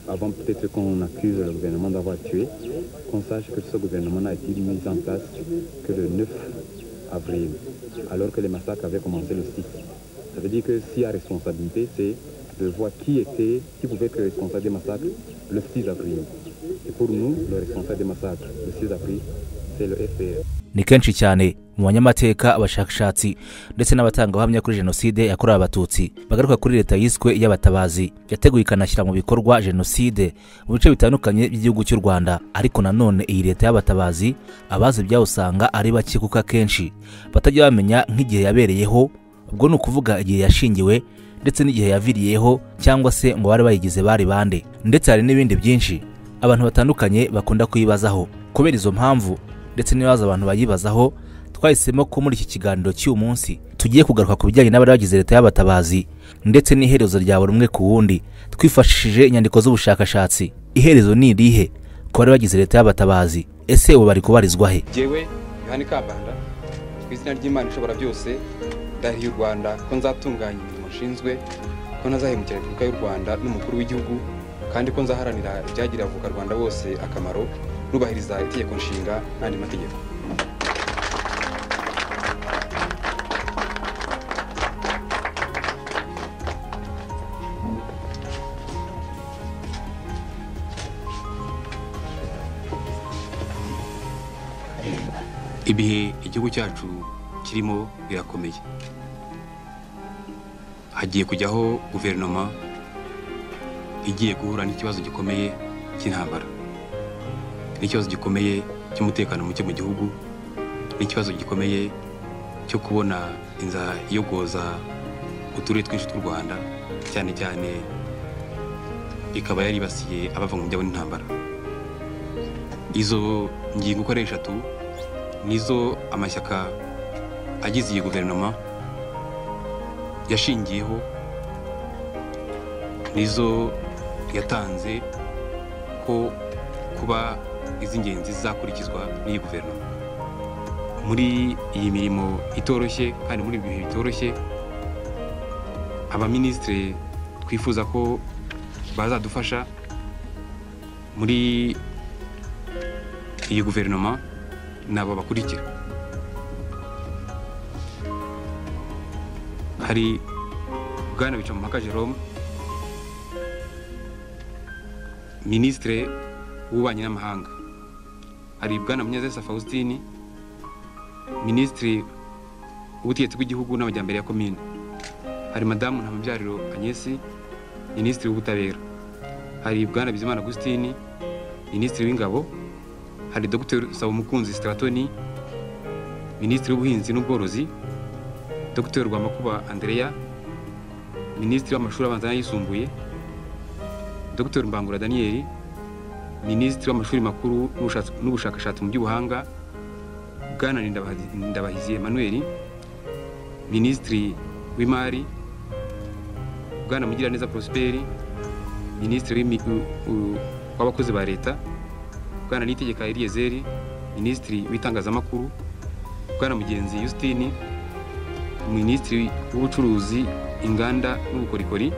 avant peut-être qu'on accuse le gouvernement d'avoir tué, qu'on sache que ce gouvernement n'a été mis en place que le 9 avril, alors que les massacres avaient commencé le 6. Ça veut dire que s'il y a responsabilité, c'est de voir qui était, qui pouvait être responsable des massacres le 6 avril. Et pour nous, le responsable des massacres le 6 avril, c'est le FPR. ni kenshi cyane mu banyamateka abashakashatsi ndetse n'abatangabuhamya kuri jenoside yakorewe abatutsi bagaruka kuri leta yiswe iy'abatabazi yateguye ikanashyira mu bikorwa jenoside mu bice bitandukanye by'igihugu cy'u rwanda ariko nanone iyi leta y'abatabazi abazi byawusanga ari bake kuko akenshi batajya bamenya nk'igihe yabereyeho ubwo ni ukuvuga igihe yashingiwe ndetse n'igihe yaviriyeho cyangwa se mu bari bayigize bari bande ndetse hari n'ibindi byinshi abantu batandukanye bakunda kuyibazaho kubera izo mpamvu ndetse n'ibibazo abantu bayibazaho twahisemo ko muri iki kiganiro cy'uyu munsi tugiye kugaruka ku bijyanye n'abari bagize leta y'abatabazi ndetse n'iherezo rya buri umwe ku wundi twifashishije inyandiko z'ubushakashatsi iherezo ni irihe ku bari bagize leta y'abatabazi ese ubu bari kubarizwa he jyewe yohani kabanda ku izina ry'imana ishobora byose ndahiye u rwanda ko nzatunganya imirimo nshinzwe ko ntazahemukira repubulika y'u rwanda n'umukuru w'igihugu kandi ko nzaharanira ibyagirira abavukarwanda bose akamaro nubahiriza itegeko nshinga n'andi mategeko ibihe igihugu cyacu kirimo birakomeye hagiye kujyaho guverinoma igiye guhura n'ikibazo gikomeye cy'intambara n'ikibazo gikomeye cy'umutekano muke mu gihugu n'ikibazo gikomeye cyo kubona inzara iyogoza uturere twinshi tw'u rwanda cyane cyane ikaba yaribasiye abava mu byabo n'intambara izo ngingo uko ari eshatu nizo amashyaka agize iyi guverinoma yashingiyeho nizo yatanze ko kuba iz'ingenzi zizakurikizwa n'iyi guverinoma muri iyi mirimo itoroshye kandi muri ibi bihe bitoroshye abaminisitiri twifuza ko bazadufasha muri iyi guverinoma nabo bakurikira hari bwana bicamumpaka jerome minisitire w'ububanyi n'amahanga hari bwana munyazesa faustin minisitiri w'ubutegetsi bw'igihugu n'amajyambere ya komine hari madamu ntamabyariro agnesi minisitiri w'ubutabera hari bwana bizimana agustin minisitiri w'ingabo hari dr Mukunzi Stratoni minisitiri w'ubuhinzi n'ubworozi dr rwamakuba andereya minisitiri w'amashuri abanza n'ayisumbuye dr mbangura daniyeli minisitiri w'amashuri makuru n'ubushakashatsi mu by'ubuhanga bwana ndabahizi emanuweli minisitiri w'imari bwana mugiraneza prosperi minisitiri w'abakozi ba leta bwana nitegeka eliyezeri minisitiri w'itangazamakuru bwana mugenzi yusitini minisitiri w'ubucuruzi inganda n'ubukorikori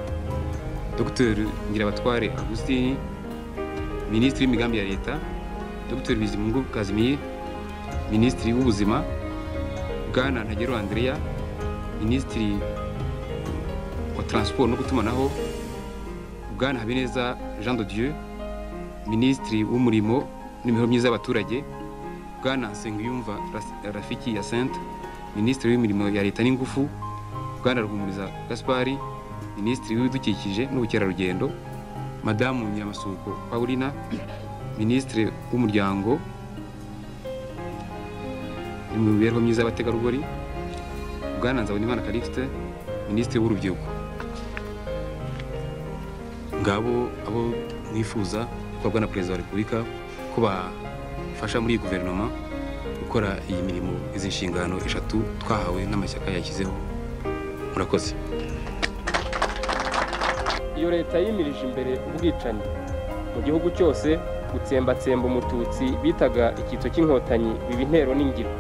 dr ngirabatware agusitini minisitiri w'imigambi ya leta dr bizimungu kazimir minisitiri w'ubuzima bwana ntagero andrea minisitiri wa taransiporo no gutumanaho bwana habineza jean de dieu minisitiri w'umurimo n'imibereho myiza y'abaturage bwana nsengiyumva rafiki yasente minisitiri w'imirimo ya leta n'ingufu bwana ruhumuriza gaspari minisitiri w'ibidukikije n'ubukerarugendo madamu nyamasuko paulina minisitiri w'umuryango mu mibereho myiza y'abategarugori bwana nzabonimana calixte minisitiri w'urubyiruko ngabo abo mwifuza gukorwa na perezida wa repubulika ko bafasha muri iyi guverinoma gukora iyi mirimo izi nshingano eshatu twahawe n'amashyaka yashyizeho murakoze iyo leta yimirije imbere ubwicanyi mu gihugu cyose gutsembatsemba umututsi bitaga icyitso cy'inkotanyi biba intero n'ingiro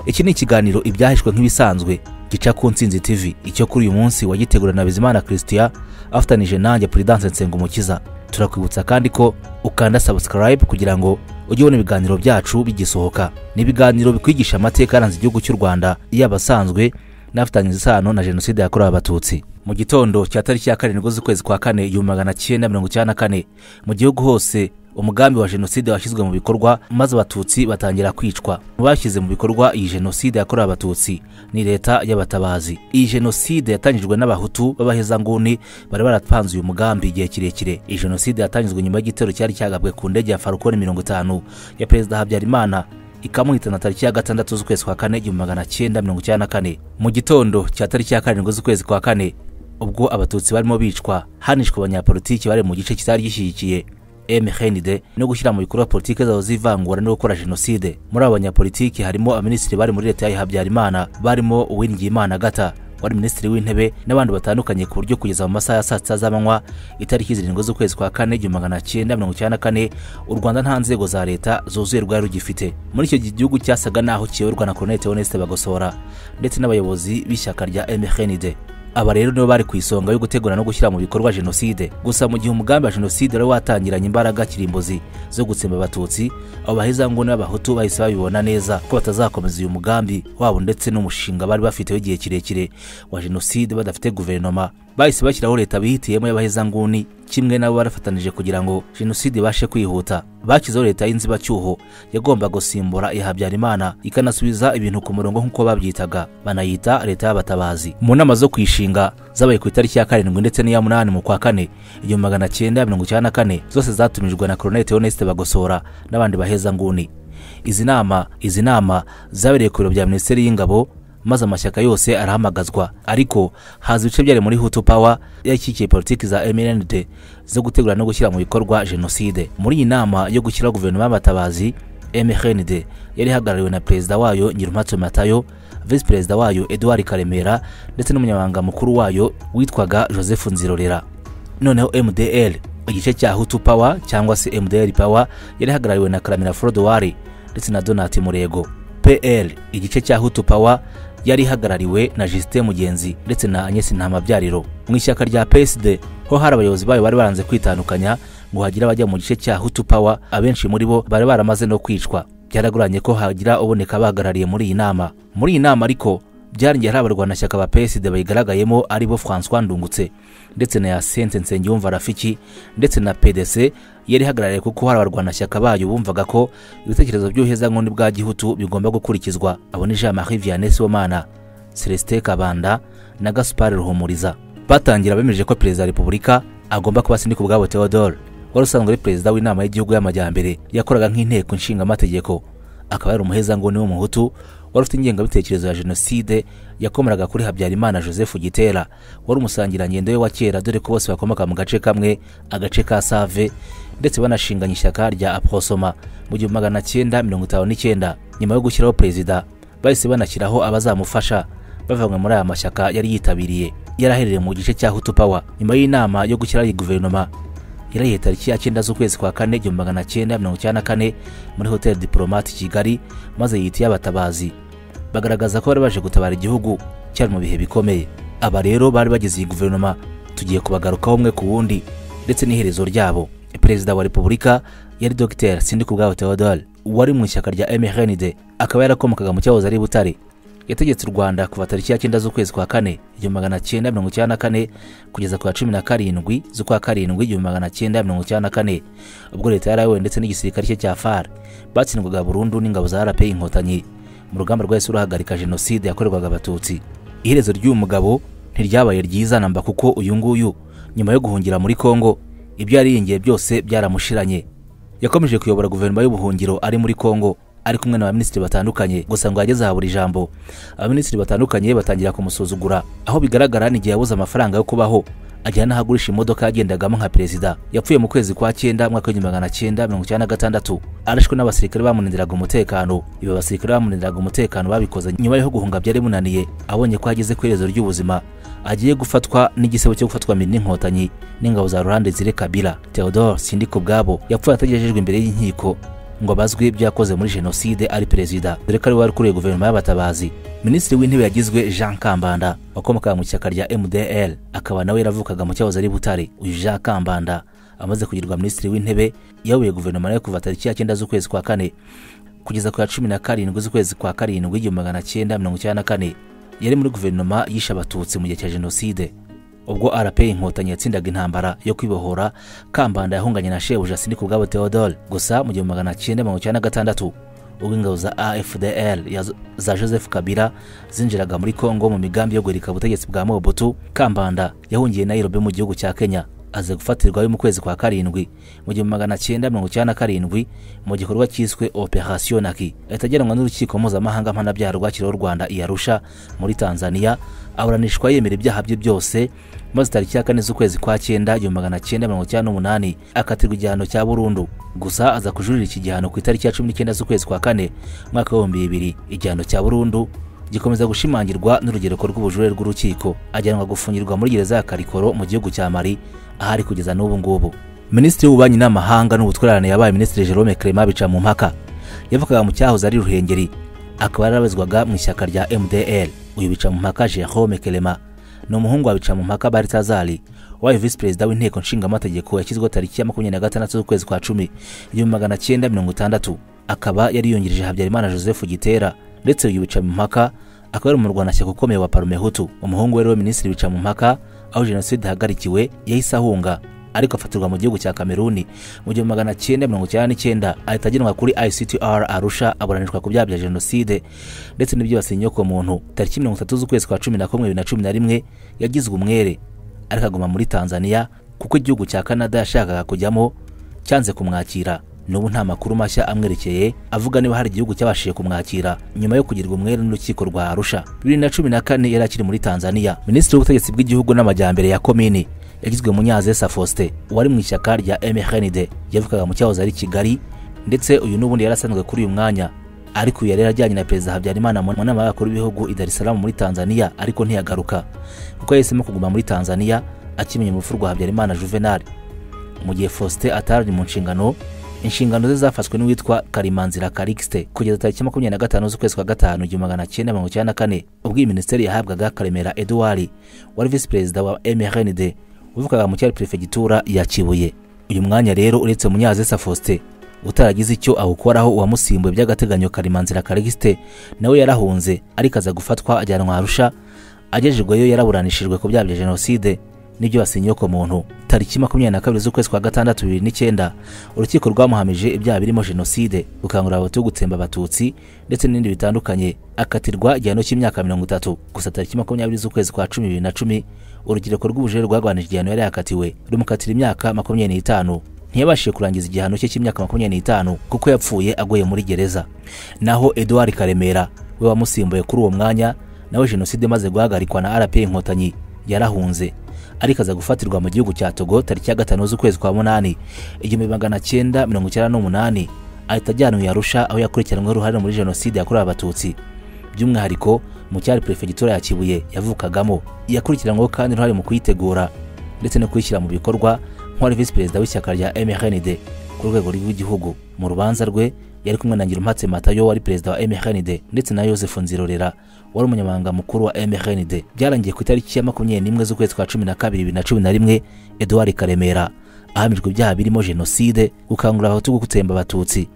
iki ni ikiganiro ibyahishwe nk'ibisanzwe gica ku nsinzi tv icyo kuri uyu munsi wagitegura na bizimana christian afatanije nanjye prudence nsengumukiza turakwibutsa kandi ko ukanda subscribe kugira ngo ujye ubona ibiganiro byacu bigisohoka ni ibiganiro bikwigisha amateka yaranze igihugu cy'u rwanda yaba asanzwe n'afitanye isano na jenoside yakorewe abatutsi mu gitondo cya tariki ya karindwi z'ukwezi kwa kane igihumbi magana cyenda mirongo icyenda na kane mu gihugu hose umugambi wa jenoside washyizwe mu bikorwa maze abatutsi batangira kwicwa mu bashyize mu bikorwa iyi jenoside yakorewe abatutsi ni leta y'abatabazi iyi jenoside yatangijwe n'abahutu b'abahezanguni bari barapanze uyu mugambi igihe kirekire iyi jenoside yatangijwe nyuma y'igitero cyari cyagabwe ku ndege ya farukoni mirongo itanu ya perezida habyarimana ikamuhitana tariki ya gatandatu z'ukwezi kwa kane igihumbi magana cyenda mirongo icyenda na kane mu gitondo cya tariki ya karindwi z'ukwezi kwa kane ubwo abatutsi barimo bicwa hanishwe abanyapolitiki bari mu gice kitari gishyigikiye mhnid no gushyira mu bikorwa politiki zabo z'ivangura no gukora jenoside muri abo banyapolitiki harimo abaminisitiri bari muri leta ya habyarimana barimo uwingiyimana agata wari minisitiri w'intebe n'abandi batandukanye ku buryo kugeza mu masaha ya saa sita z'amanywa itariki zirindwi z'ukwezi kwa kane igihumbi magana cyenda mirongo icyenda na kane u rwanda nta nzego za leta zuzuye rwari rugifite muri icyo gihe igihugu cyasaga n'aho kiyoborwa na colonel theoneste bagosora ndetse n'abayobozi b'ishyaka rya mhnid aba rero nibo bari ku isonga yo gutegura no gushyira mu bikorwa jenoside gusa mu gihe umugambi wa jenoside wari watangiranye imbaraga kirimbuzi zo gutsemba abatutsi abo bahezanguni b'abahutu bahise babibona neza ko batazakomeza uyu mugambi wabo ndetse n'umushinga bari bafite w'igihe kirekire wa jenoside badafite guverinoma bahise bashyiraho leta bihitiyemo y'abahezanguni kimwe nabo barafatanije kugira ngo jenoside ibashe kwihuta bashyizeho leta y'inzibacyuho yagomba gusimbura iya habyarimana ikanasubiza ibintu ku murongo nk'uko babyitaga banayita leta y'abatabazi mu nama zo kuyishinga zabaye ku itariki ya karindwi ndetse n'iya munani mu kwa kane igihumbi magana cyenda mirongo icyenda na kane zose zatumijwe na colonel theoneste bagosora n'abandi bahezanguni izi nama izi nama zabereye ku biro bya minisiteri y'ingabo maze amashyaka yose arahamagazwa ariko haza ibice byari muri hutu pawa yashyigikiye politiki za mnd zo gutegura no gushyira mu bikorwa jenoside muri iyi nama yo gushyiraho guverinoma y'abatabazi mhnd yari ihagarariwe na perezida wayo nyirumpatse matayo visi perezida wayo eduard karemera ndetse n'umunyamabanga mukuru wayo witwaga joseph nzirorera noneho mdl igice cya hutu pawa cyangwa se mdl pawa yari ihagarariwe na karamira forodowari ndetse na donati murego pl igice cya hutu pawa yari ihagarariwe na Justin Mugenzi ndetse na Agnes Ntamabyariro mu ishyaka rya PSD ho hari abayobozi bayo bari baranze kwitandukanya ngo hagire abajya mu gice cya Hutu Power abenshi muri bo bari baramaze no kwicwa byaragoranye ko hagira uboneka abahagarariye muri iyi nama muri iyi nama ariko byarangiye hari abarwanashyaka ba PSD bayigaragayemo ari bo François Ndungutse ndetse na Yasente Nsengiyumva Rafiki ndetse na PDC yari ihagarariye kuko hari abarwanashyaka bayo bumvaga ko ibitekerezo by'ubuhezanguni bwa gihutu bigomba gukurikizwa abo ni Jean Marie Vianney Sibomana Celestin Kabanda na Gaspard Ruhumuriza batangira bemeje ko perezida wa repubulika agomba kuba Sindikubwabo ubwabo Theodore wari usanzwe ari perezida w'inama y'igihugu y'amajyambere yakoraga nk'inteko nshingamategeko akaba yari umuhezanguni w'umuhutu wari ufite ingengabitekerezo ya jenoside yakomeraga kuri habyarimana joseph gitera wari umusangirangendo we wa kera dore ko bose bakomoka mu gace kamwe agace ka save ndetse banashinganye ishyaka rya aprosoma mu gihumbi magana cyenda mirongo itanu n'icyenda nyuma yo gushyiraho perezida bahise banashyiraho abazamufasha bavanywe muri aya mashyaka yari yitabiriye yari aherereye mu gice cya hutu power nyuma y'inama yo gushyiraho iyi guverinoma yarahiye tariki ya cyenda z'ukwezi kwa kane igihumbi magana cyenda mirongo icyenda na kane muri hoteli diporomate kigali maze yita iy'abatabazi bagaragaza ko bari baje gutabara igihugu cyari mu bihe bikomeye aba rero bari bagize iyi guverinoma tugiye kubagarukaho umwe ku wundi ndetse n'iherezo ryabo perezida wa repubulika yari dogiteri sindikubwabo theodore wari mu ishyaka rya mhnid akaba yarakomokaga mu cyahoze ari butare yategetse u rwanda kuva tariki ya cyenda z'ukwezi kwa kane igihumbi magana cyenda mirongo icyenda na kane kugeza ku ya cumi na karindwi z'ukwa karindwi igihumbi magana cyenda mirongo icyenda na kane ubwo leta yarawe ndetse n'igisirikare cye cya far batsindwaga burundu n'ingabo za rp inkotanyi mu rugamba rwahise ruhagarika jenoside yakorerwaga abatutsi iherezo ry'uyu mugabo ntiryabaye ryiza namba kuko uyu nguyu nyuma yo guhungira muri kongo ibyo yariringiye byose byaramushiranye yakomeje kuyobora guverinoma y'ubuhungiro ari muri kongo ari kumwe n'abaminisitiri batandukanye gusa ngo yageze aha buri jambo abaminisitiri batandukanye batangira kumusuzugura aho bigaragara n'igihe yabuze amafaranga yo kubaho ajyana n'aho agurisha imodoka yagendagamo nka perezida yapfuye mu kwezi kwa cyenda mwaka w'igihumbi magana cyenda mirongo icyenda na gatandatu arashwe n'abasirikare bamunindiraga umutekano ibi basirikare bamunindiraga umutekano babikoze nyuma yo guhunga byari munaniye abonye ko ageze ku iherezo ry'ubuzima agiye gufatwa n'igisebo cyo gufatwa n'inkotanyi n'ingabo za ruhande zire kabila theodore sindikubwabo yapfuye atagejejwe imbere y'inkiko ngo abazwe ibyo yakoze muri jenoside ari perezida dore ko ari we wari ukuriye guverinoma y'abatabazi minisitiri w'intebe yagizwe jean kambanda wakomokaga mu ishyaka rya mdl akaba nawe yaravukaga mu cyahoze ari butare uyu jean kambanda amaze kugirwa minisitiri w'intebe yayoboye guverinoma nayo kuva tariki ya cyenda z'ukwezi kwa kane kugeza ku ya cumi na karindwi z'ukwezi kwa karindwi igihumbi magana cyenda mirongo icyenda na kane yari muri guverinoma yishe abatutsi mu gihe cya jenoside ubwo rp inkotanyi yatsindaga intambara yo kwibohora kambanda yahunganye na shebuja sindika ubwabo theodore gusa mu gihumbi magana cyenda mirongo icyenda na gatandatu ubwo ingabo za afdl ya- za joseph kabila zinjiraga muri congo mu migambi yo guhirika ubutegetsi bwa mobutu kambanda yahungiye nairobi mu gihugu cya kenya aza gufatirwayo mu kwezi kwa karindwi mu gihumbi magana cyenda mirongo icyenda na karindwi mu gikorwa cyiswe operation naki ahita ajyanwa n'urukiko mpuzamahanga mpanabyaha rwakiriho u rwanda i arusha muri tanzania aburanishwa yemera ibyaha bye byose maze tariki ya kane z'ukwezi kwa cyenda igihumbi magana cyenda mirongo icyenda n'umunani akatirwa igihano cya burundu gusa aza kujuririra iki gihano ku itariki ya cumi n'icyenda z'ukwezi kwa kane umwaka w'ibihumbi bibiri igihano cya burundu gikomeza gushimangirwa n'urugereko rw'ubujurire rw'urukiko ajyanwa gufungirwa muri gereza ya karikoro mu gihugu cya mari ahari kugeza n'ubu ngubu minisitiri w'ububanyi n'amahanga n'ubutwererane yabaye minisitiri jerome clement bica mu mpaka yavugaga mu cyahoze ari ruhengeri akaba yarabazwaga mu ishyaka rya mdl uyu bica mu mpaka jerome clement ni umuhungu wa bicamumpaka baritazari wabaye visi perezida w'inteko nshingamategeko yashyizweho tariki ya makumyabiri na gatandatu z'ukwezi kwa cumi igihumbi magana cyenda mirongo itandatu akaba yari yungirije habyarimana joseph gitera ndetse uyu bicamumpaka akaba ari umurwanashyaka ukomeye wa parume hutu umuhungu we rero minisitiri bicamumpaka aho jenoside ihagarikiwe yahise ahunga ariko afatirwa mu gihugu cya kameruni mu gihumbi magana cyenda mirongo icyenda n'icyenda ahita agenwa kuri ictr arusha aburanishwa ku byaha bya jenoside ndetse n'ibyibasiye inyokomuntu tariki mirongo itatu z'ukwezi kwa cumi na kumwe bibiri na cumi na rimwe yagizwe umwere ariko aguma muri tanzania kuko igihugu cya canada yashakaga kujyamo cyanze kumwakira n'ubu nta makuru mashya amwerekeye avuga niba hari igihugu cyabashije kumwakira nyuma yo kugirwa umwere n'urukiko rwa arusha bibiri na cumi na kane yari akiri muri tanzania minisitiri w'ubutegetsi bw'igihugu n'amajyambere ya komini yagizwe munyazesa faustin wari mu ishyaka rya mrnd yavukaga mu cyahoze ari kigali ndetse uyu n'ubundi yari asanzwe kuri uyu mwanya ariko uyu yari yarajyanye na perezida habyarimana mu nama y'abakuru b'ibihugu i dar es salaam muri tanzania ariko ntiyagaruka kuko yahisemo kuguma muri tanzania akimenya urupfu rwa habyarimana juvenal mu gihe faustin atarari mu nshingano inshingano ze zafashwe n'uwitwa karimanzira karikisite kugeza tariki makumyabiri na gatanu z'ukwezi kwa gatanu igihumbi magana cyenda mirongo icyenda na kane ubwo iyi minisiteri yahabwaga karemera eduwari wari visi perezida wa mrnd wivukaga mu cyari perefegitura ya kibuye uyu mwanya rero uretse munyazesa faustin utaragize icyo awukoraho uwamusimbuye by'agateganyo karimanzira karigiste nawe yarahunze ariko aza gufatwa ajyanwa arusha agejejweyo yaraburanishijwe ku byaha bya jenoside n'ibyo basinyiye ku muntu tariki makumyabiri na kabiri z'ukwezi kwa gatandatu bibiri n'icyenda urukiko rwamuhamije ibyaha birimo jenoside gukangurira abahutu gutsemba abatutsi ndetse n'ibindi bitandukanye akatirwa igihano cy'imyaka mirongo itatu gusa tariki makumyabiri z'ukwezi kwa cumi bibiri na cumi urubyiruko rw'ubujurire rwarwanije igihano yari yakatiwe rumukatira imyaka makumyabiri n'itanu ntiyabashije kurangiza igihano cye cy'imyaka makumyabiri n'itanu kuko yapfuye aguye muri gereza naho eduard karemera we wamusimbuye kuri uwo mwanya nawe jenoside imaze guhagarikwa na rp inkotanyi yarahunze ariko aza gufatirwa mu gihugu cya togo tariki ya gatanu z'ukwezi kwa munani igihumbi magana cyenda mirongo icyenda n'umunani ahita ajyanwa i arusha aho yakurikiranyweho uruhare muri jenoside yakorewe abatutsi by'umwihariko mu cyari perefegitura ya kibuye yavukagamo yakurikiranyweho kandi uruhare mu kuyitegura ndetse no kuyishyira mu bikorwa nk'uwari visi perezida w'ishyaka rya mrnd ku rwego rw'igihugu mu rubanza rwe yari kumwe na ngirumpatse matayo wari perezida wa mrnd ndetse na joseph nzirorera wari umunyamabanga mukuru wa mrnd byarangiye ku itariki ya makumyabiri n'imwe z'ukwezi kwa cumi na kabiri bibiri na cumi na rimwe eduard karemera ahamijwe ibyaha birimo jenoside gukangurira abahutu gutsemba abatutsi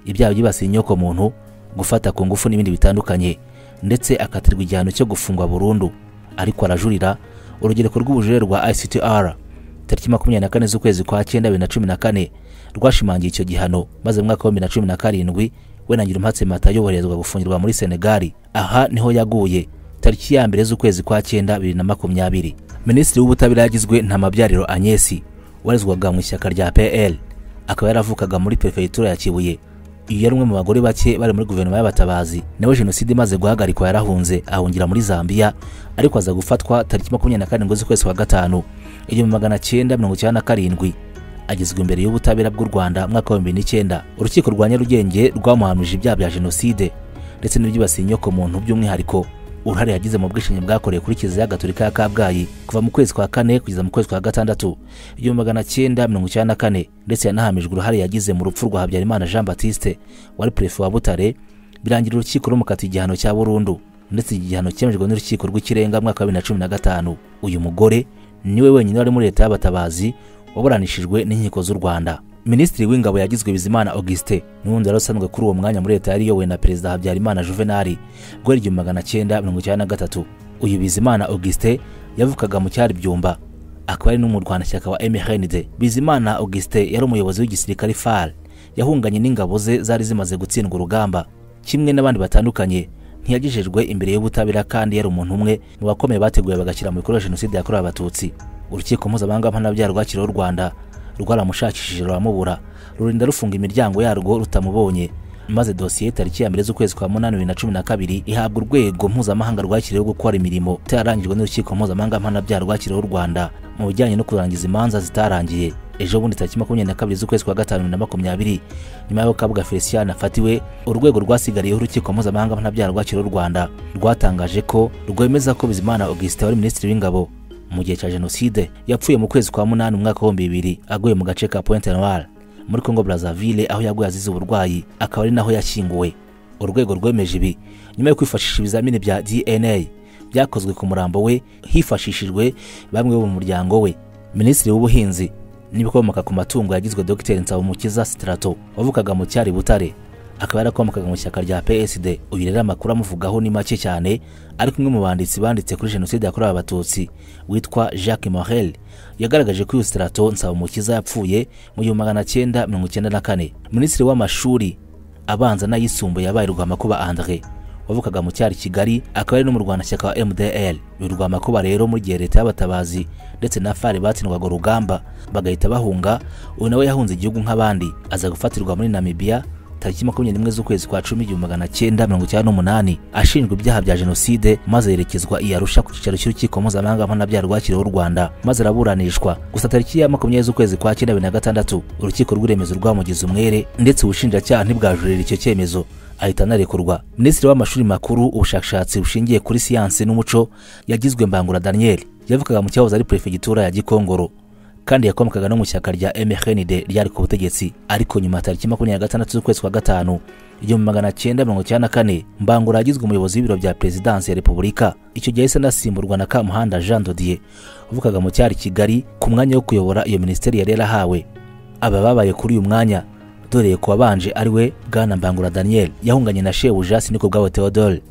ibyaha byibasiye inyoko muntu gufata ku ngufu n'ibindi bitandukanye ndetse akatirwa igihano cyo gufungwa burundu ariko arajurira urubyiruko rw'ubujurire rwa ictr tariki makumyabiri na kane z'ukwezi kwa cyenda bibiri na cumi na kane rwashimangiye icyo gihano maze mu mwaka wa bibiri na cumi na karindwi we na ngirumpatse matayo yoherezwa gufungirwa muri senegali aha niho yaguye tariki ya mbere z'ukwezi kwa cyenda bibiri na makumyabiri minisitiri w'ubutabera yagizwe ntamabyariro agnesi warezwaga mu ishyaka rya pl akaba yaravukaga muri perefegitura ya kibuye uyu yari umwe mu bagore bake bari muri guverinoma y'abatabazi nawe jenoside imaze guhagarikwa yarahunze ahungira muri zambia ariko aza gufatwa tariki makumyabiri na karindwi z'ukwezi kwa gatanu igihumbi magana cyenda mirongo icyenda na karindwi agezwa imbere y'ubutabera bw'u rwanda mwaka wa bibiri n'icyenda urukiko rwa nyarugenge rwamuhamije ibyaha bya jenoside ndetse n'ibyibasiye inyoko muntu by'umwihariko uruhare yagize mu bwishingi bwakorewe kuri kiliziya gatolika ya kabgayi kuva mu kwezi kwa kane kugeza mu kwezi kwa gatandatu igihumbi magana cyenda mirongo icyenda na kane ndetse yanahamijwe uruhare yagize mu rupfu rwa habyarimana jean batiste wari perefe wa butare birangira urukiko rumukata igihano cya burundu ndetse iki gihano cyemejwe n'urukiko rw'ikirenga mu mwaka wa bibiri na cumi na gatanu uyu mugore niwe wenyine wari muri leta y'abatabazi waburanishijwe n'inkiko z'u rwanda minisitiri w'ingabo yagizwe bizimana augustin n'ubundi wari usanzwe kuri uwo mwanya muri leta yari iyobowe na perezida habyarimana juvenali ubwo yari igihumbi magana cyenda mirongo icyenda na gatatu uyu bizimana augustin yavukaga mu cyari byumba akaba ari n'umurwanashyaka wa mrnd bizimana augustin yari umuyobozi w'igisirikare far yahunganye n'ingabo ze zari zimaze gutsindwa urugamba kimwe n'abandi batandukanye ntiyagejejwe imbere y'ubutabera kandi yari umuntu umwe mu bakomeye bateguye bagashyira mu bikorwa jenoside yakorewe abatutsi urukiko mpuzamahanga mpanabyaha rwakiriyeho u rwanda rwaramushakishije ruramubura rurinda rufunga imiryango yarwo rutamubonye maze dosiye tariki ya mbere z'ukwezi kwa munani bibiri na cumi na kabiri ihabwa urwego mpuzamahanga rwakiriyeho gukora imirimo itararangijwe n'urukiko mpuzamahanga mpanabyaha rwakiriyeho u rwanda mu bijyanye no kurangiza imanza zitarangiye ejo bundi tariki makumyabiri na kabiri z'ukwezi kwa gatanu bibiri na makumyabiri nyuma y'aho kabuga felicien afatiwe urwego rwasigariyeho urukiko mpuzamahanga mpanabyaha rwakiriyeho u rwanda rwatangaje ko rwemeza ko bizimana augustin wari minisitiri w'ingabo mu gihe cya jenoside yapfuye mu kwezi kwa munani umwaka w'ibihumbi bibiri aguye mu gace ka pointe noire muri congo brazzaville aho yaguye azize uburwayi akaba ari naho yashyinguwe urwego rwemeje ibi nyuma yo kwifashisha ibizamini bya dna byakozwe ku murambo we hifashishijwe bamwe bo mu muryango we minisitiri w'ubuhinzi n'ibikomoka ku matungo yagizwe dr nsabumukiza strato wavukaga mu cyari butare akaba yarakomokaga mu ishyaka rya psd uyu rero amakuru amuvugaho ni make cyane ariko umwe mu banditsi banditse kuri jenoside yakorewe abatutsi witwa jacques morel yagaragaje ko uyu strato nsabumukiza yapfuye mu gihumbi magana cyenda mirongo icyenda na kane minisitiri w'amashuri abanza n'ayisumbuye yabaye rwamakuba andre wavukaga mu cyari kigali akaba ari n'umurwanashyaka wa mdl uyu rwamakuba rero mu gihe leta y'abatabazi ndetse na fari batsindwaga urugamba bagahita bahunga uyu nawe yahunze igihugu nk'abandi aza gufatirwa muri namibiya tariki makumyabiri n'imwe z'ukwezi kwa cumi igihumbi magana cyenda mirongo icyenda n'umunani ashinjwa ibyaha bya jenoside maze yerekezwa i arusha ku cyicaro cy'urukiko mpuzamahanga mpanabyaha rwakiriyeho u rwanda maze araburanishwa gusa tariki ya makumyabiri z'ukwezi kwa cyenda bibiri na gatandatu urukiko rw'iremezo rwamugize umwere ndetse ubushinjacyaha ntibwajurira icyo cyemezo ahita anarekurwa minisitiri w'amashuri makuru ubushakashatsi bushingiye kuri siyansi n'umuco yagizwe mbangura daniel yavukaga mu cyahoze ari perefegitura ya gikongoro kandi yakomokaga no mu shyaka rya MRND ryari ku butegetsi ariko nyuma tariki makumyabiri na gatandatu z'ukwezi kwa gatanu igihumbi magana cyenda mirongo icyenda na kane mbangura yagizwe umuyobozi w'ibiro bya perezidansi ya repubulika icyo gihe yahise anasimburwa na kamuhanda jean dodier uvukaga mu cyari kigali ku mwanya wo kuyobora iyo minisiteri yari yarahawe aba babaye kuri uyu mwanya doreye ku wabanje ari we bwana mbangura daniel yahunganye na shebuja siniko bwabo theodore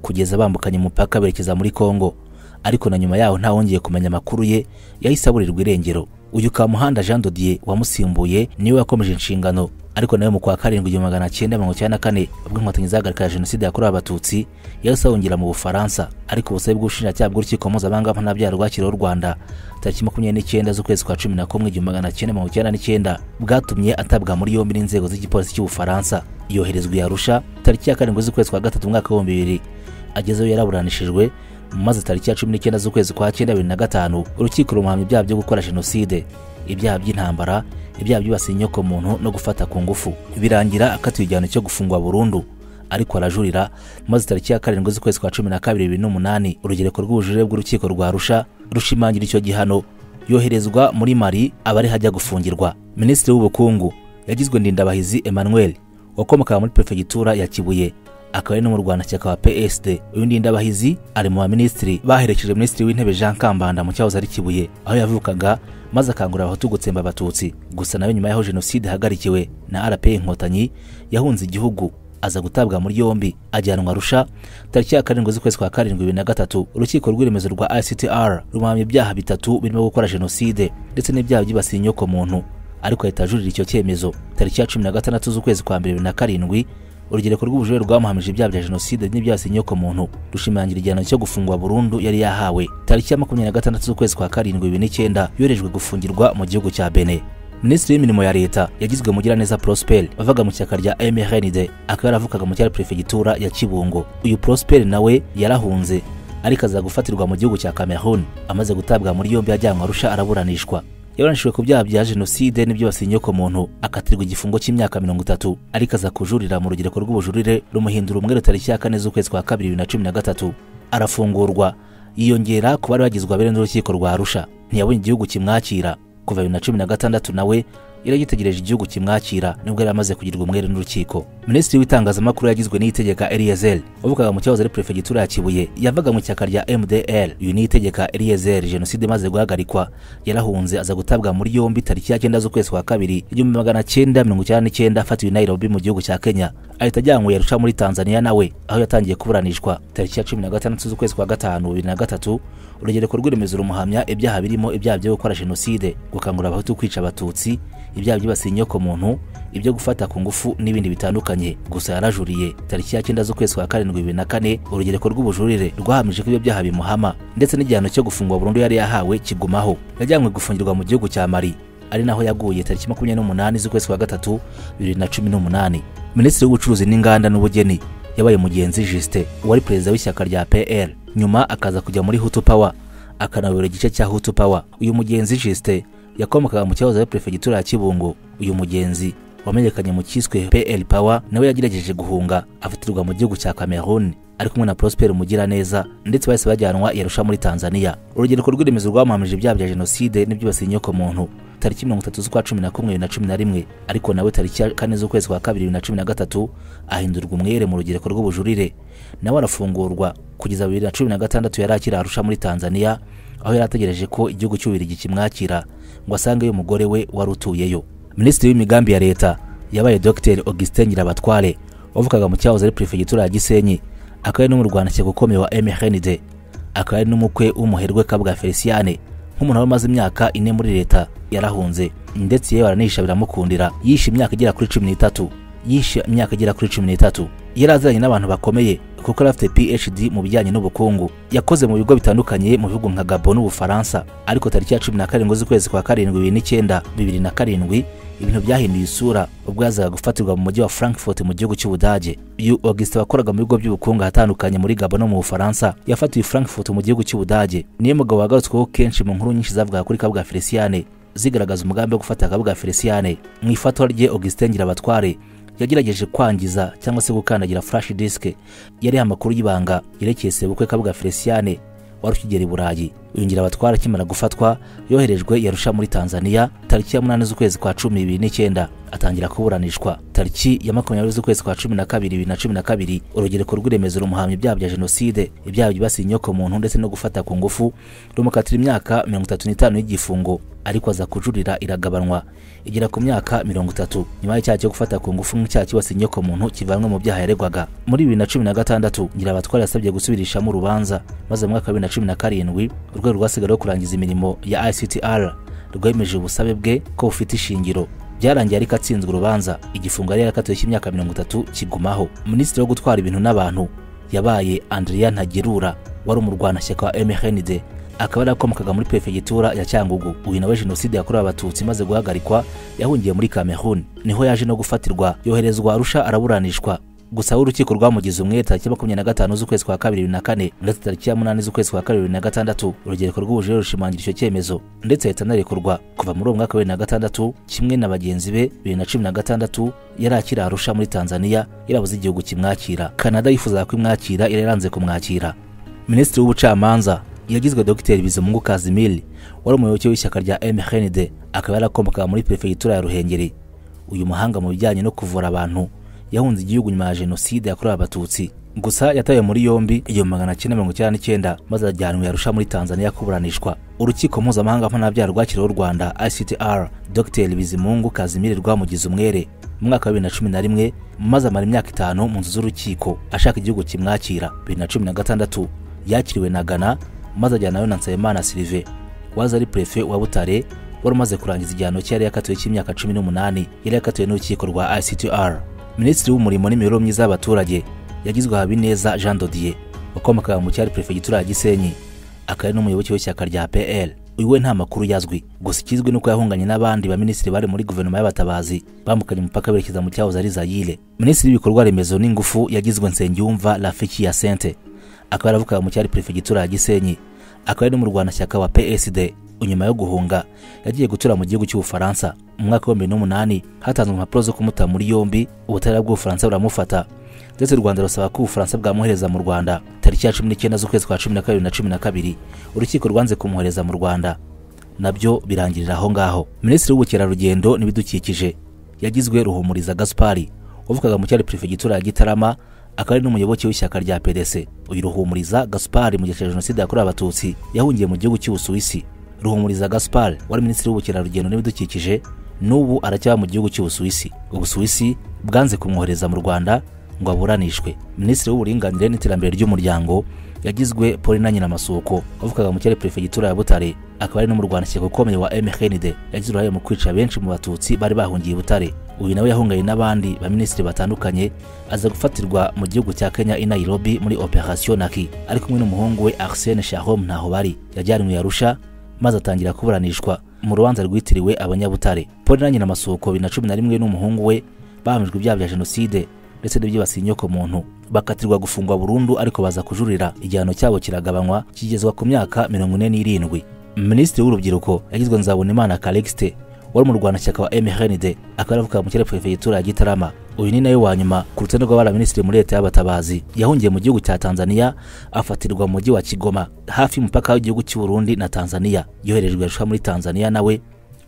kugeza bambukanye umupaka berekeza muri congo ariko na nyuma yaho ntawongeye kumenya amakuru ye yahise aburirwa irengero uyu kamuhanda jean dodier wamusimbuye niwe wakomeje inshingano ariko nawe mu kwa karindwi igihumbi magana cyenda mirongo icyenda na kane ubwo inkotanyi zahagarika jenoside yakorewe abatutsi yahise ahungira mu bufaransa ariko ubusabe bw'ubushinjacyaha bw'urukiko mpuzamahanga mpanabyaha rwakiriyeho u rwanda tariki makumyabiri n'icyenda z'ukwezi kwa cumi na kumwe igihumbi magana cyenda mirongo icyenda n'icyenda bwatumye atabwa muri yombi n'inzego z'igipolisi cy'ubufaransa yoherezwa i arusha tariki ya karindwi z'ukwezi kwa gatatu umwaka w'ibihumbi bibiri agezeyo yaraburanishijwe maze tariki ya cumi n'icyenda z'ukwezi kwa cyenda bibiri na gatanu urukiko rumuhamya ibyaha byo gukora jenoside ibyaha by'intambara ibyaha byibasiye inyoko muntu no gufata ku ngufu birangira akatiwe igihano cyo gufungwa burundu ariko arajurira maze tariki ya karindwi z'ukwezi kwa cumi na kabiri bibiri n'umunani urugereko rw'ubujurire bw'urukiko rwa rusha rushimangira icyo gihano yoherezwa muri mari abari hajya gufungirwa minisitiri w'ubukungu yagizwe ndindabahizi emmanuel wakomokaga muri perefegitura ya kibuye akaba ari n'umurwanashyaka wa psd uyu ndindabahizi ari mu baminisitiri baherekeje minisitiri w'intebe jean kambanda mu cyahoze ari kibuye aho yavukaga maze akangurira abahutu gutsemba abatutsi gusa nawe nyuma y'aho jenoside ihagarikiwe na rp inkotanyi yahunze igihugu aza gutabwa muri yombi ajyanwa arusha tariki ya karindwi z'ukwezi kwa karindwi bibiri na gatatu urukiko rw'iremezo rwa ictr rumuhamya ibyaha bitatu birimo gukora jenoside ndetse n'ibyaha byibasiye inyoko muntu ariko ahita ajurira icyo cyemezo tariki ya cumi na gatandatu z'ukwezi kwa mbere bibiri na karindwi urugereko rw'ubujurire rwamuhamije ibyaha bya jenoside n'ibyasi inyoko muntu rushimangira igihano cyo gufungwa burundu yari yahawe tariki ya makumyabiri na gatandatu z'ukwezi kwa karindwi bibiri n'icyenda yorejwe gufungirwa mu gihugu cya bene minisitiri w'imirimo ya leta yagizwe mugiraneza prosper bavaga mu shyaka rya mrnd akaba yaravukaga mu cyari perefegitura ya kibungo uyu prosper nawe yarahunze ariko aza gufatirwa mu gihugu cya cameroon amaze gutabwa muri yombi ajyanwa arusha araburanishwa yaburanishijwe ku byaha bya jenoside n'ibyibasiye inyokomuntu akatirwa igifungo cy'imyaka mirongo itatu ariko aza kujurira mu rugereko rw'ubujurire rumuhindura umwere tariki ya kane z'ukwezi kwa kabiri bibiri na cumi na gatatu arafungurwa yiyongera ku bari bagizwe abere n'urukiko rwa arusha ntiyabonye igihugu kimwakira kuva bibiri na cumi na gatandatu nawe yari yitegereje igihugu kimwakira nubwo yari amaze kugirwa umwere n'urukiko minisitiri w'itangazamakuru yagizwe n'itegeka eliyezer wavugaga mu kibazo ari perefegitura ya kibuye yavaga mu ishyaka rya mdr uyu niyitegeka eliyezer jenoside imaze guhagarikwa yarahunze aza gutabwa muri yombi tariki ya cyenda z'ukwezi kwa kabiri igihumbi magana cyenda mirongo icyenda n'icyenda afatiwe i nairobi mu gihugu cya kenya ahita ajyanwe yarusha muri tanzania nawe aho yatangiye kuburanishwa tariki ya cumi na gatandatu z'ukwezi kwa gatanu bibiri na gatatu urugereko rw'iremeza rumuhamya ibyaha birimo ibyaha byo gukora jenoside gukangurira abahutu kwica abatutsi ibyaha byibasiye inyokomuntu ibyo gufata ku ngufu n'ibindi bitandukanye gusa yarajuriye tariki ya cyenda z'ukwezi kwa karindwi bibiri na kane urugereko rw'ubujurire rwahamije ko ibyo byaha bimuhama ndetse n'igihano cyo gufungwa burundu yari yahawe kigumaho yajyanywe gufungirwa mu gihugu cya mari ari naho yaguye tariki makumyabiri n'umunani z'ukwezi kwa gatatu bibiri na cumi n'umunani minisitiri w'ubucuruzi n'inganda n'ubugeni yabaye mugenzi jisite wari perezida w'ishyaka rya pr nyuma akaza kujya muri hutu pawa akanayobora igice cya hutu pawa uyu mugenzi jisite yakomokaga mu cyahoze ari perefegitura ya kibungo uyu mugenzi wamenyekanye mu cyiswe pl power nawe yagerageje guhunga afatirwa mu gihugu cya cameroon ari kumwe na prosper mugiraneza ndetse bahise bajyanwa yarusha muri tanzania urugereko rw'iremezo rwamuhamije ibyaha bya jenoside n'ibyibasiye inyokomuntu tariki mirongo itatu z'ukwa cumi na kumwe bibiri na cumi na rimwe ariko nawe tariki ya kane z'ukwezi kwa kabiri bibiri na cumi na gatatu ahindurwa umwere mu rugereko rw'ubujurire nawe arafungurwa kugeza bibiri na cumi na gatandatu yari akiri arusha muri tanzania aho yari ategereje ko igihugu cy'ububirigi kimwakira ngo asangeyo umugore we wari utuyeyo minisitiri w'imigambi ya leta yabaye dr augustin nyirabatware wavukaga mu cyahoze ari perefegitura ya gisenyi akaba ari n'umurwanashyaka ukomeye wa mhnd akaba ari n'umukwe w'umuherwe kabwa feliciane nk'umuntu wari umaze imyaka ine muri leta yarahunze ndetse yewe aranihisha biramukundira yishe imyaka igera kuri cumi n'itatu yishe imyaka igera kuri cumi n'itatu yari aziranye n'abantu bakomeye kuko yari afite phd mu bijyanye n'ubukungu yakoze mu bigo bitandukanye mu bihugu nka gabo n'ubufaransa ariko tariki ya cumi na karindwi z'ukwezi kwa karindwi bibiri n'icyenda bibiri na karindwi ibintu byahinduye isura ubwo yazaga gufatirwa mu mujyi wa frankfurt mu gihugu cy'ubudage uyu augustin wakoraga mu bigo by'ubukungu ahatandukanye muri gabo no mu bufaransa yafatiwe frankfurt mu gihugu cy'ubudage niyo mugabo wagarutsweho kenshi mu nkuru nyinshi zavugaga kuri kabwa feliciane zigaragaza umugambi wo gufata kabwa feliciane mu ifatwa rye augustin ngirabatware yagerageje kwangiza cyangwa se gukandagira flash disk yariho amakuru y'ibanga yerekeye sebukwe kabuga feliciane wari ukigera i burayi uyu ngirabatwara akimara gufatwa yoherejwe yarusha muri tanzania tariki ya munani z'ukwezi kwa cumi bibiri n'icyenda atangira kuburanishwa tariki ya makumyabiri z'ukwezi kwa cumi na kabiri bibiri na cumi na kabiri urugereko rw'iremezo rumuhamya ibyaha bya jenoside ibyaha byibasiye inyokomuntu ndetse no gufata ku ngufu rumukatira imyaka mirongo itatu n'itanu y'igifungo ariko aza kujurira iragabanwa igera ku myaka mirongo itatu nyuma y'icyaha cyo gufata ku ngufu nk'icyaha kibasiye inyokomuntu kivanwe mu byaha yaregwaga muri bibiri na cumi na gatandatu nyirabatwara yasabye gusubirishamo urubanza maze mu mwaka wa bibiri na cumi na karindwi urwego rwasigaye kurangiza imirimo ya ictr rwemeje ubusabe bwe ko bufite ishingiro byarangiye ariko atsinzwe urubanza igifungo yari yarakatiwe cy'imyaka mirongo itatu kigumaho minisitiri wo gutwara ibintu n'abantu yabaye andrea ntagerura wari umurwanashyaka wa mhnd akaba yarakomokaga muri perefegitura ya cyangugu uyu nawe jenoside yakorewe abatutsi imaze guhagarikwa yahungiye muri cameroon niho yaje no gufatirwa yoherezwa arusha araburanishwa gusa aho urukiko rwamugize umwe tariki makumyabiri na gatanu z'ukwezi kwa kabiri bibiri na kane ndetse tariki ya munani z'ukwezi kwa kabiri bibiri na gatandatu urugereko rw'ubujurire rushimangira icyo cyemezo ndetse ahita anarekurwa kuva muri uwo mwaka wa bibiri na gatandatu kimwe na bagenzi be bibiri na cumi na gatandatu yari akiri arusha muri tanzania yarabuze igihugu kimwakira kanada yifuzaga kumwakira yari yaranze kumwakira minisitiri w'ubucamanza yagizwe dogiteri bizimungu kazimiri wari umuyoboke w'ishyaka rya mhnd akaba yarakomokaga muri perefegitura ya ruhengeri uyu muhanga mu bijyanye no kuvura abantu yahunze igihugu nyuma ya jenoside yakorewe abatutsi gusa yatawe muri yombi igihumbi magana cyenda mirongo icyenda n'icyenda maze ajyanwa yarusha muri tanzania kuburanishwa urukiko mpuzamahanga mpanabyaha rwakiriweho u rwanda ictr dr bizimungu kazimiri rwamugize umwere mu mwaka wa bibiri na cumi na rimwe maze amara imyaka itanu mu nzu z'urukiko ashaka igihugu kimwakira bibiri na cumi na gatandatu yakiriwe na ghana maze ajyanayo na nsabimana silive waza ari prefe wa butare wari umaze kurangiza igihano cye yari yakatiwe cy'imyaka cumi n'umunani yari yakatiwe n'urukiko rwa ictr minisitiri w'umurimo n'imibereho myiza y'abaturage yagizwe habineza jean dodier wakomokaga mu cyari perefegitura ya gisenyi akaba ari n'umuyoboke w'ishyaka rya pl uyu we nta makuru yazwi gusa ikizwi nuko yahunganye n'abandi baminisitiri bari muri guverinoma y'abatabazi bambukanye umupaka berekeza mu cyahoze ari zayire minisitiri w'ibikorwa remezo n'ingufu yagizwe nsengiyumva rafiki ya sente akaba yaravukaga mu cyari perefegitura ya gisenyi akaba ari n'umurwanashyaka wa psd nyuma yo guhunga yagiye gutura mu gihugu cy'ubufaransa mu mwaka wa bibiri n'umunani hatanzwe impapuro zo kumuta muri yombi ubutabera bw'ubufaransa buramufata ndetse u rwanda rusaba ko ubufaransa bwamwohereza mu rwanda tariki ya cumi n'icyenda z'ukwezi kwa cumi na kabiri na cumi na kabiri urukiko rwanze kumwohereza mu rwanda nabyo birangirira aho ngaho minisitiri w'ubukerarugendo n'ibidukikije yagizwe ruhumuriza gaspari wavukaga mu cyari perefegitura ya gitarama akaba ari n'umuyoboke w'ishyaka rya pdc uyu ruhumuriza gaspari mu gihe cya jenoside yakorewe abatutsi yahungiye mu gihugu cy'ubusuwisi ruhumuriza gaspari wari minisitiri w'ubukerarugendo n'ibidukikije n'ubu aracyaba mu gihugu cy'ubusuwisi ubusuwisi bwanze kumwohereza mu rwanda ngo aburanishwe minisitiri w'uburinganire n'iterambere ry'umuryango yagizwe polina nyir'amasuko wavukaga mu cyari perefegitura ya butare akaba ari no mu rwandikeko ukomeye wa mhnd yagize uruhare mu kwica benshi mu batutsi bari bahungiye i butare uyu nawe yahunganye n'abandi baminisitiri batandukanye aza gufatirwa mu gihugu cya kenya i nairobi muri operation naki ari kumwe n'umuhungu we arsene shahom ntaho bari yajyanwe yarusha maze atangira kuburanishwa mu rubanza rwitiriwe abanyabutare polina nyir'amasuko bibiri na cumi na rimwe n'umuhungu we bahamijwe ibyaha bya jenoside ndetse n'ibyibasiye inyokomuntu bakatirwa gufungwa burundu ariko baza kujurira igihano cyabo kiragabanywa kigezwa ku myaka mirongo ine n'irindwi minisitiri w'urubyiruko yagizwe nzabonimana calixte wari mu rwandashyaka wa mhnd akaba yaravukaga mu kirere perefegitura ya gitarama uyu ni nawe wa nyuma ku rutonde rw'abari minisitiri muri leta y'abatabazi yahungiye mu gihugu cya tanzania afatirwa mu mujyi wa kigoma hafi y'umupaka w'igihugu cy'u Burundi na tanzania yoherejwe yarusha muri tanzania nawe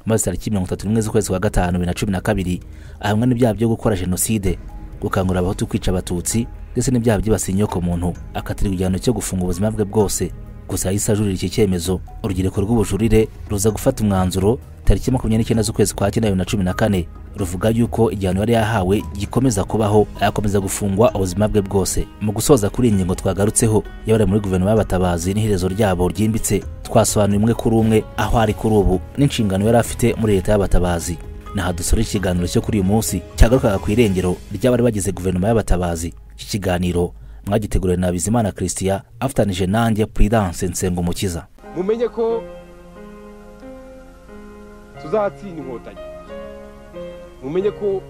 maze tariki mirongo itatu n'imwe z'ukwezi kwa gatanu bibiri na cumi na kabiri ahamwa n'ibyaha byo gukora jenoside gukangurira abahutu kwica abatutsi ndetse n'ibyaha byibasiye inyokomuntu akatirwa igihano cyo gufunga ubuzima bwe bwose gusa yahise ajurira iki cyemezo urubyiruko rw'ubujurire ruza gufata umwanzuro tariki makumyabiri n'icyenda z'ukwezi kwa cyenda bibiri na cumi na kane ruvuga yuko igihano yari yahawe gikomeza kubaho ayakomeza gufungwa ubuzima bwe bwose mu gusoza kuri iyi ngingo twagarutseho yabari muri guverinoma y'abatabazi n'iherezo ryabo ryimbitse twasobanuye umwe kuri umwe aho ari kuri ubu n'inshingano yari afite muri leta y'abatabazi naha dusura ikiganiro cyo kuri uyu munsi cyagarukaga ku irengero ry'abari bagize guverinoma y'abatabazi iki kiganiro mwagiteguriwe na bizimana christian afatanije nanjye prudence nsengumukiza mumenye ko tuzatsinda inkotanyi mumenye ko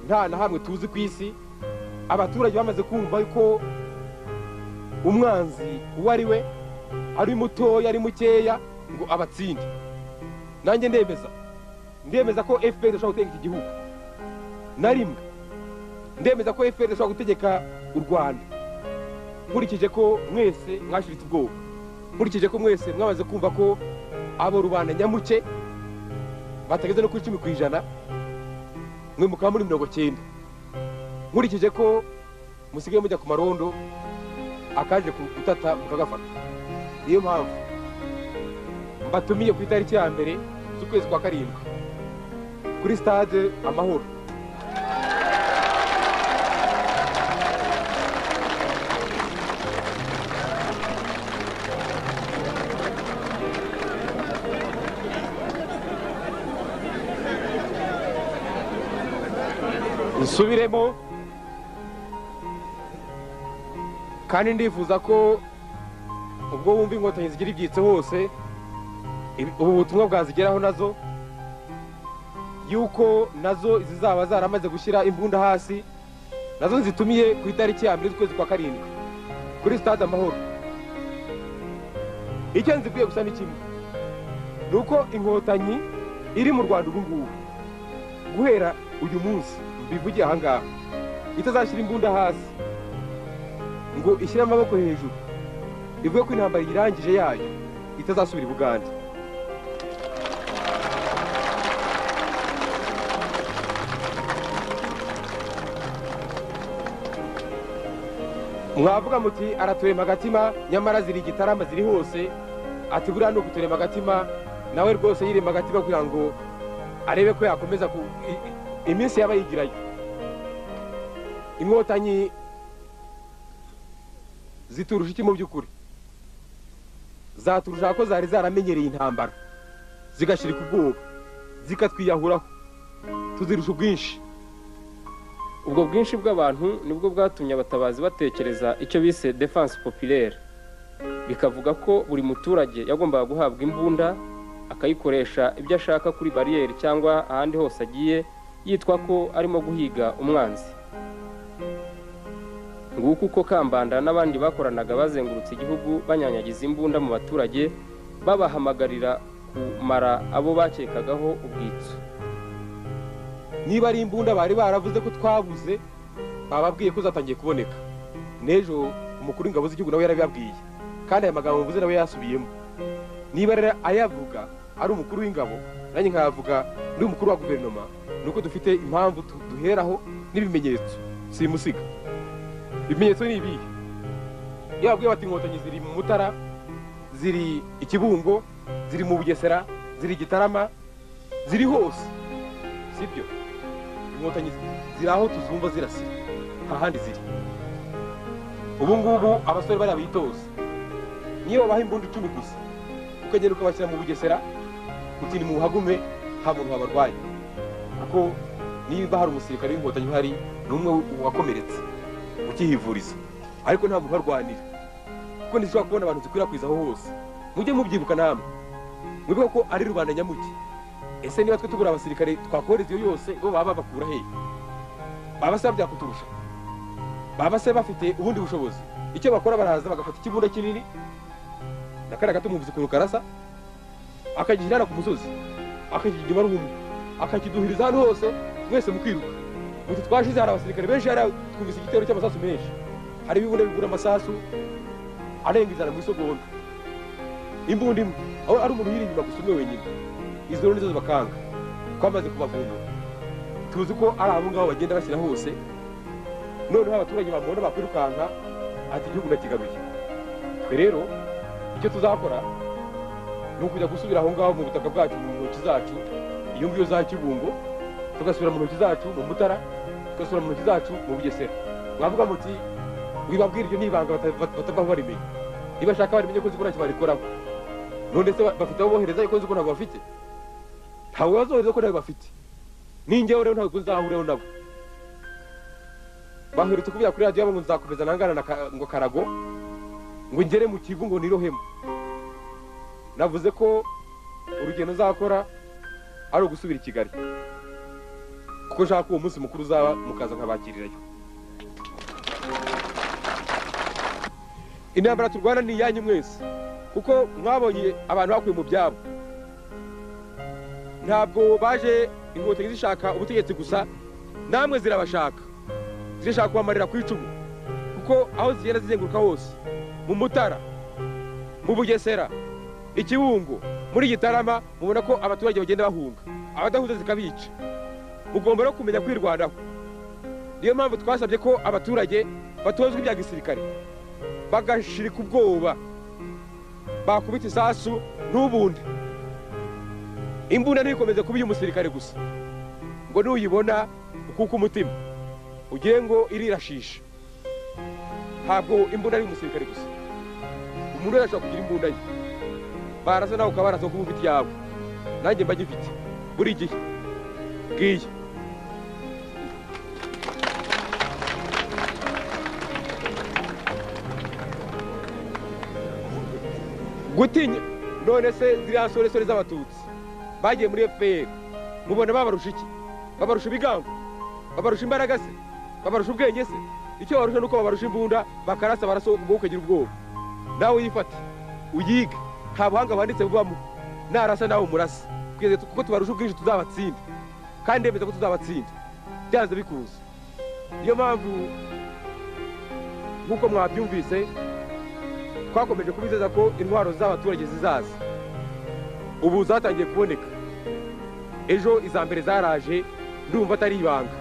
nta na hamwe tuzi ku isi abaturage bamaze kumva yuko umwanzi uwo ari we ari mutoya ari mukeya ngo abatsinde nanjye ndemeza ndemeza ko fpr idashobora gutegeka iki gihugu na rimwe ndemeza ko fpr idashobora gutegeka u rwanda nkurikije ko mwese mwashiritse ubwoba nkurikije ko mwese mwamaze kumva ko abo rubanda nyamuke batageze no ku icumi ku ijana mwe mukaba muri mirongo cyenda nkurikije ko musigaye mujya ku marondo akaje gutata mukagafata niyo mpamvu mbatumiye ku itariki ya mbere z'ukwezi kwa karindwi kuri stade amahoro nsubiremo kandi ndifuza ko ubwo wumva inkotanyi zigira ibyitso hose ibi- ubu butumwa bwazigeraho nazo yuko nazo zizaba zaramaze gushyira imbunda hasi nazo zitumiye ku itariki ya mbere z'ukwezi kwa karindwi kuri stade amahoro icyo nzikwiye gusa ni kimwe ni uko inkotanyi iri mu rwanda ubu ngubu guhera uyu munsi mbivugiye aha ngaha itazashyira imbunda hasi ngo ishyire amaboko hejuru ivuge ko intambara irangije yayo itazasubira i bugande mwavuga muti araturema agatima nyamara ziri igitarama ziri hose ati buriya ni ukuturema agatima nawe rwose yirema agatima kugira ngo arebe ko yakomeza ku i- i- iminsi yaba yigirayo inkotanyi ziturusha iki mu by'ukuri zaturusha ko zari zaramenyereye intambara zigashirika ubwoba zikatwiyahuraho tuzirusha ubwinshi ubwo bwinshi bw'abantu nibwo bwatumye abatabazi batekereza icyo bise defense populaire bikavuga ko buri muturage yagombaga guhabwa imbunda akayikoresha ibyo ashaka kuri bariyeri cyangwa ahandi hose agiye yitwa ko arimo guhiga umwanzi nguko uko kambanda n'abandi bakoranaga bazengurutse igihugu banyanyagiza imbunda mu baturage babahamagarira kumara abo bakekagaho ubwitso niba ari imbunda bari baravuze ko twabuze bababwiye ko zatangiye kuboneka n'ejo umukuru w'ingabo z'igihugu nawe yarabibabwiye kandi aya magambo mvuze nawe yasubiyemo niba rero ayavuga ari umukuru w'ingabo nanjye nkavuga ndi umukuru wa guverinoma ni uko dufite impamvu tu- duheraho n'ibimenyetso simusiga ibimenyetso ni ibihe iyo babwiye bati inkotanyi ziri mu mutara ziri i kibungo ziri mu bugesera ziri i gitarama ziri hose sibyo inkotanyi ziri aho tuzumva zirasira nta handi ziri ubu ngubu abasore bariya bitoza niyo babaha imbunda icumi gusa ukagenda ukabashyira mu bugesera uti ni muhagume nta muntu wabarwaye kuko niba hari umusirikare w'inkotanyi uhari ni umwe wakomeretse ukihivuriza ariko nta muntu uharwanira kuko ntizishobora kubona abantu zikwirakwiza aho hose mujye mubyibuka namwe mwibuke ko ari rubanda nyamuke ese niba twe tugura abasirikare twakohereza iyo yose bo baba babakura hehe baba se byakuturusha baba se bafite ubundi bushobozi icyo bakora baraza bagafata ikibunda kinini nakara gato umwumvise ukuntu karasa akagishyirana ku musozi akakigima ruhumye akakiduhiriza ahantu hose mwese mukiruka muti twashize hari abasirikare benshi hari twumvise igitero cy'amasasu menshi hari ibibunda bigura amasasu arenga ijana mu isogonda imbunda imwe aho ari umuntu uyiri inyuma gusa umwe wenyine izo rero nizo zibakanga twamaze kubavumbura tuzi ko ari abo ngabo bagenda bashyira hose noneho abaturage bamubona bakwirukanka ati igihugu ndakigaruye twe rero icyo tuzakora ni ukujya gusubira aho ngaho mu butaka bwacu mu ntoki zacu iyo ngiyo za kibungo tugasubira mu ntoki zacu mu mutara tugasubira mu ntoki zacu mu bugesera mwavuga muti wibabwira iryo n'ibanga batavaho barimenya niba ashaka barimenye ko nzi ko ntacyo barikoraho none se ba- bafite abo bohereza ariko nzi ko ntabwo bafite ntabwo bazohereza ko ntabwo bafite ninjyewe rero ntabwo nzahuriraho nabo baherutse kuvugira kuri radiyo ngo nzakomeza nangana na Ka- ngo karago ngo ngere mu kivu ngo nirohemo navuze ko urugendo nzakora ari ugusubira i kigali kuko nshaka ko uwo munsi mukuru uzaba mukaza nkabakirirayo intambara turwana ni iyanyu mwese kuko mwabonye abantu bakuye mu byabo ntabwo baje inkotanyi zishaka ubutegetsi gusa namwe zirabashaka zirashaka kubamarira ku icumu kuko aho zigenda zizenguruka hose mu mutara mu bugesera ikibungo muri gitarama mubona ko abaturage bagenda bahunga abadahuza zikabica mugomba no kumenya kwirwanaho niyo mpamvu twasabye ko abaturage batozwa ibya gisirikare bagashirika ubwoba bakubita isasu n'ubundi imbunda ntikomeze kuba iy'umusirikare gusa ngo nuyibona ukuka umutima ugiye ngo irirashisha ntabwo imbunda ari umusirikare gusa umuntu wese ashobora kugira imbunda ye barasa nawe ukaba barasa kuba ufite iyawe nanjye mba ngifite buri gihe ngiye gutinya none se ziriya soresore z'abatutsi bagiye muri fpr mubona babarusha iki babarusha ibigango babarusha imbaraga se babarusha ubwenge se icyo babarusha ni uko babarusha imbunda bakarasa baraso ubwo ukagira ubwoba nawe uyifate uyige nta buhanga buhanditse bubamo narasa nawe umurasa twese tu- kuko tubarusha ubwinshi tuzabatsinda kandi ndemeza ko tuzabatsinda byanze bikunze niyo mpamvu nk'uko mwabyumvise twakomeje kubizeza ko intwaro z'abaturage zizaza ubu zatangiye kuboneka ejo iza mbere zaraje ndumva atari ibanga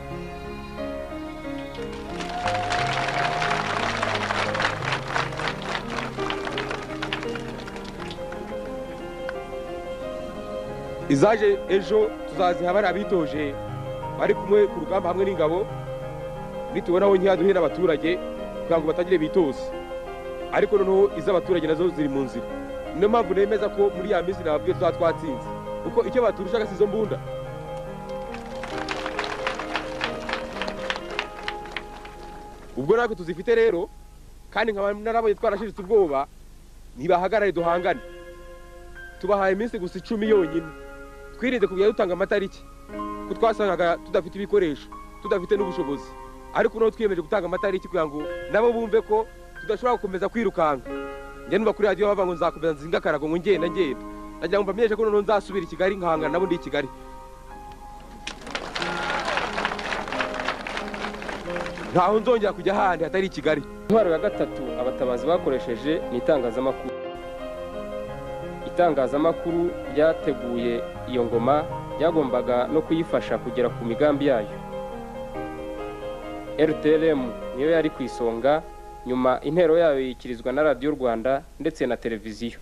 izaje ejo tuzaziha bari abitoje bari kumwe ku rugamba hamwe n'ingabo nitubonaho ntiyaduhera abaturage kugira ngo batangire bitoze ariko noneho iz'abaturage nazo ziri mu nzira niyo mpamvu nemeza ko muri ya minsi nababwiye tuzaba twatsinze kuko icyo baturushaga si izo mbunda ubwo natwe tuzifite rero kandi nkaba narabonye twarashiritse ubwoba ntibahagarare duhangane tubahaye iminsi gusa icumi yonyine twirinde kugenda dutanga amatariki ko twasangaga tudafite ibikoresho tudafite n'ubushobozi ariko noneho twiyemeje gutanga amatariki kugira ngo nabo bumve ko tudashobora gukomeza kwirukanka njye numva kuri radiyo bavuga ngo nzakomeza nzinga akarago ngo ngenda ngenda nagira ngo mbamenyeshe ko noneho nzasubira i kigali nkahangana nabo ndi i kigali ntaho nzongera kujya ahandi hatari i kigali intwaro ya gatatu abatabazi bakoresheje ni itangazamakuru itangazamakuru ryateguye iyo ngoma ryagombaga no kuyifasha kugera ku migambi yayo rtlm niyo yari ku isonga nyuma intero yayo yikirizwa na radiyo rwanda ndetse na televiziyo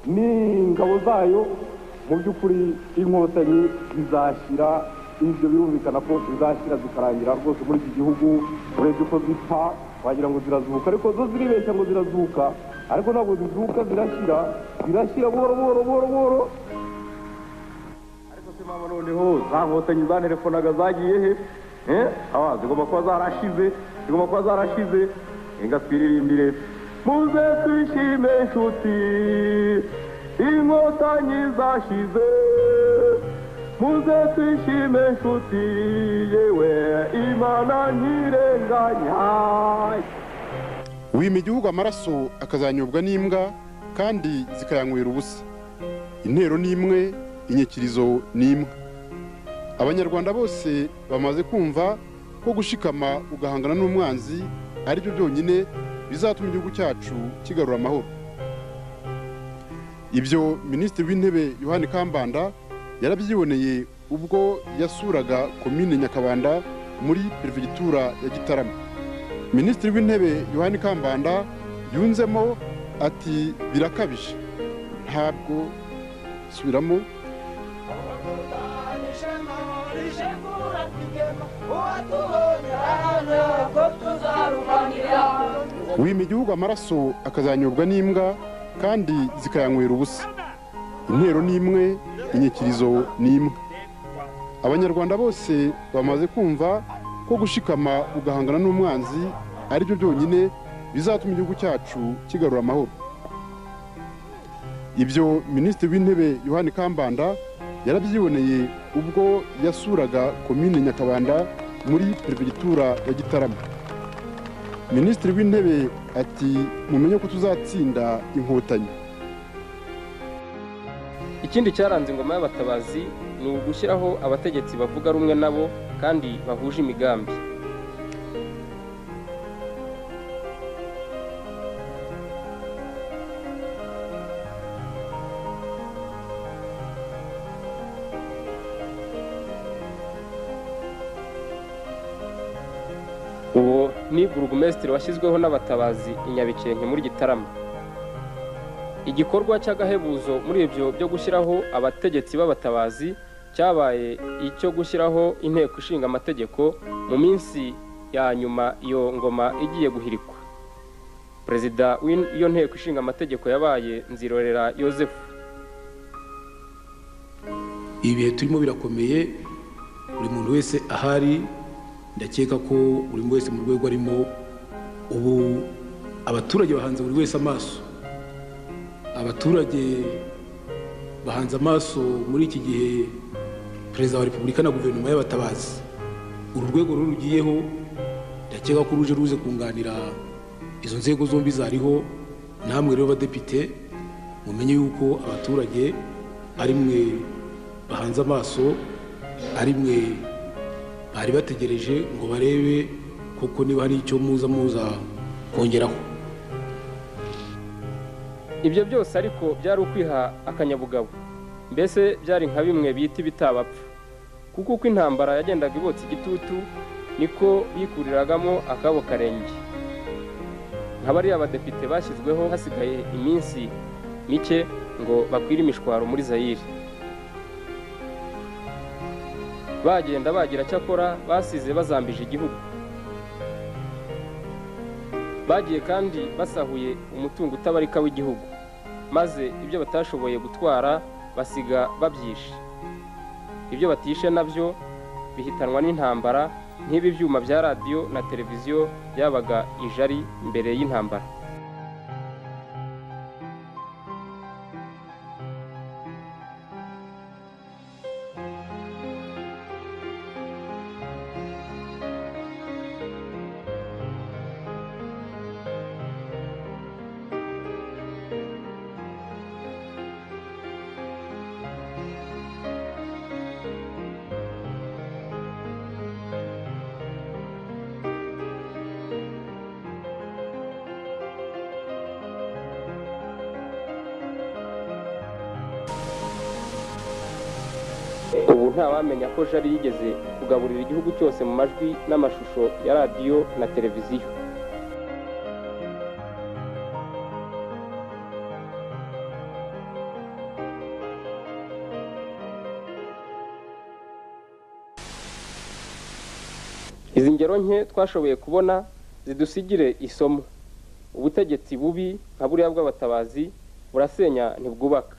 n'ingabo zayo mu by'ukuri inkotanyi zizashyira ibyo birumvikana ko zizashyira zikarangira rwose muri iki gihugu urebye uko zipfa wagira ngo zirazuka ariko zo ziribeshya ngo zirazuka ariko ntabwo zizuka zirashyira zirashyira buhoro buhoro buhoro buhoro ariko se mama noneho za nkotanyi zanerefonaga zagiye he Eh? Ah, zigomba kuba zarashize zigomba kuba zarashize reka twiririmbire muze twishime inshuti inkotanyi zashize muze twishime inshuti yewe imana ntirenganya wima igihugu amaraso akazanyobwa n'imbwa kandi zikayanywera ubusa intero ni imwe inyikirizo ni imwe abanyarwanda bose bamaze kumva ko gushikama ugahangana n'umwanzi ari byo byonyine bizatuma igihugu cyacu kigarura amahoro ibyo minisitiri w'intebe yohani kambanda yarabyiboneye ubwo yasuraga komine nyakabanda muri perefegitura ya gitarama minisitiri w'intebe yohani kambanda yunzemo ati birakabije ntabwo subiramo wima igihugu amaraso akazanyobwa n'imbwa kandi zikayanywera ubusa intero ni imwe inyikirizo ni imwe abanyarwanda bose bamaze kumva ko gushikama ugahangana n'umwanzi ari byo byonyine bizatuma igihugu cyacu kigarura amahoro ibyo minisitiri w'intebe yohani kambanda yarabyiboneye ubwo yasuraga komine nyakabanda muri perefegitura ya gitarama minisitiri w'intebe ati mumenye ko tuzatsinda inkotanyi ikindi cyaranze ingoma y'abatabazi ni ugushyiraho abategetsi bavuga rumwe nabo kandi bahuje imigambi uwo ni burugumesitiri washyizweho n'abatabazi i nyabikenke muri gitarama igikorwa cy'agahebuzo muri ibyo byo gushyiraho abategetsi b'abatabazi cyabaye icyo gushyiraho inteko ishinga amategeko mu minsi ya nyuma iyo ngoma igiye guhirikwa perezida w'iyo nteko ishinga amategeko yabaye nzirorera yosefu ibihe turimo birakomeye buri muntu wese ahari ndakeka ko buri wese mu rwego arimo ubu abaturage bahanze buri wese amaso abaturage bahanze amaso muri iki gihe perezida wa repubulika na guverinoma y'abatabazi uru rwego ruru rugiyeho ndakeka ko ruje ruze kunganira izo nzego zombi zariho namwe rero badepite mumenye yuko abaturage ari mwe bahanze amaso ari mwe bari bategereje ngo barebe kuko niba hari icyo muza muza kongeraho ibyo byose ariko byari ukwiha akanyabugabo mbese byari nka bimwe bita ibitabapfa kuko uko intambara yagendaga ibotsa igitutu niko bikuriragamo akabo karenge nka bariya badepite bashyizweho hasigaye iminsi mike ngo bakwire imishwaro muri zayire bagenda bagira cyakora basize bazambije igihugu bagiye kandi basahuye umutungo utabarika w'igihugu maze ibyo batashoboye gutwara basiga babyishe ibyo batishe nabyo bihitanwa n'intambara nk'ibi byuma bya radiyo na televiziyo byabaga ijari mbere y'intambara ntawamenya ko jari yigeze kugaburira igihugu cyose mu majwi n'amashusho ya radiyo na televiziyo izi ngero nke twashoboye kubona zidusigire isomo ubutegetsi bubi nka buriya bw'abatabazi burasenya ntibwubaka